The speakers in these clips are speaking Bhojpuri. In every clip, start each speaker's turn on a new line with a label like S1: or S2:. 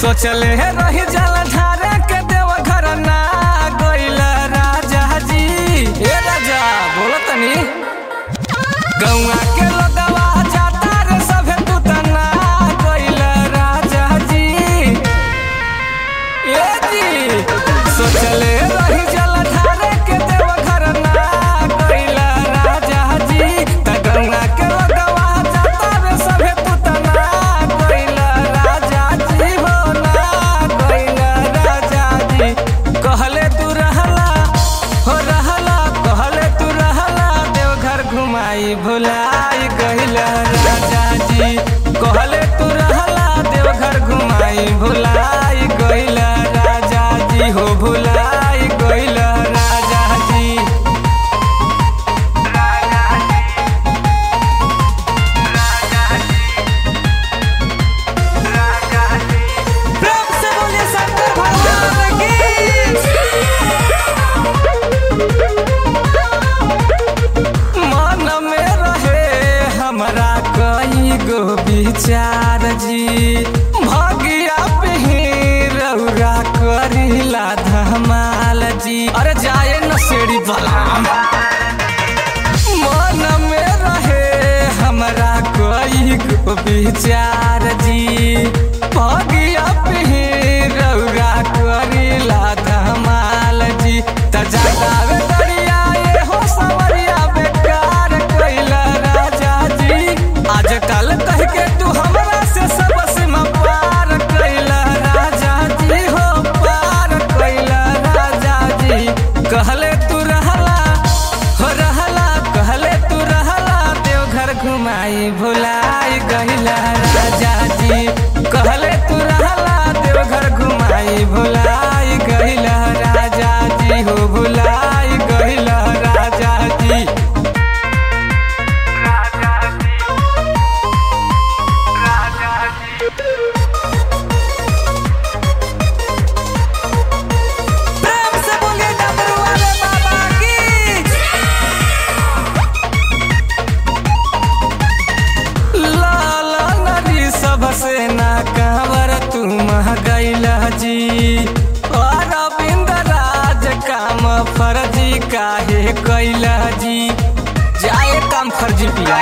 S1: सोचले रही जल ढारे के देव घर ना गइल राजा जी ए राजा बोलो तनी गौआ के लोगवा जाता रे सभे तू तना गइल राजा जी ए जी सोचले रही जल ढारे के देव घर ना गइल राजा जी त गौआ के लोगवा जाता रे सभे तू तना गइल राजा जी हो ना गइल राजा जी कहले तू रहला हो रहला कहले तू रहला देवघर घुमाई भुलाई गइल राजा जी कहले तू रहला देवघर घुमाई भुलाई गइल राजा जी हो भुलाई गइल राजा जी प्रेम से बोलिए शंकर भगवान की मन में रहे हमरा कई गो विचार जी भगिया पे रौरा करिला धमाल जी अरे जाए न सेड़ी बलाम मन में रहे हमरा कई गो विचार जी भगिया पे रौरा करिला धमाल जी त जगावे दरिया ये हो सवरिया बेकार कइला राजा जी आजकल कह के तू हमरा से सब सीमा पार कइला राजा जी हो पार कइला राजा जी कहले तू रहला हो रहला कहले तू रहला देवघर घुमाई भुलाई गइला राजा जी कहले तू रहला देवघर घुमाई भुलाई गइला राजा जी हो भुलाई गइला राजा जी प्रेम से बोलिए डमरू वाले बाबा की लाल नदी सबसे ना कांवर तू गैला जी अरविंद राज काम फर्जी काहे कैला जी जाए काम फर्जी पिया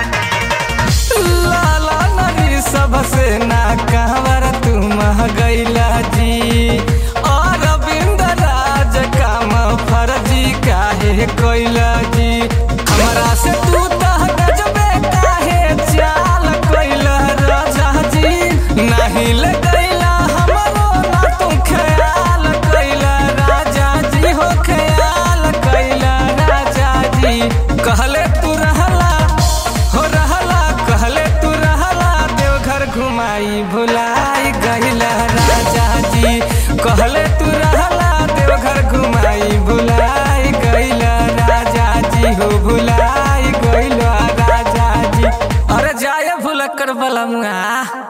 S1: लाला नदी सबसे ना कांवर तू गैला जी अरविंद राज काम फर्जी काहे कैला जी हमरा से तू तह गजबे काहे चाल कैला राजा जी नहीं ले गैला हमरो ना तू ख्याल कैला राजा जी हो ख्याल कैला राजा जी कहले तू रहला हो रहला कहले तू रहला देवघर घुमाई भुलाई गइला राजा जी कहले तू रहला देवघर घुमाई भुलाई गइला राजा जी हो भुलाई गइला राजा जी अरे जाए भुलक्कर बलमुआ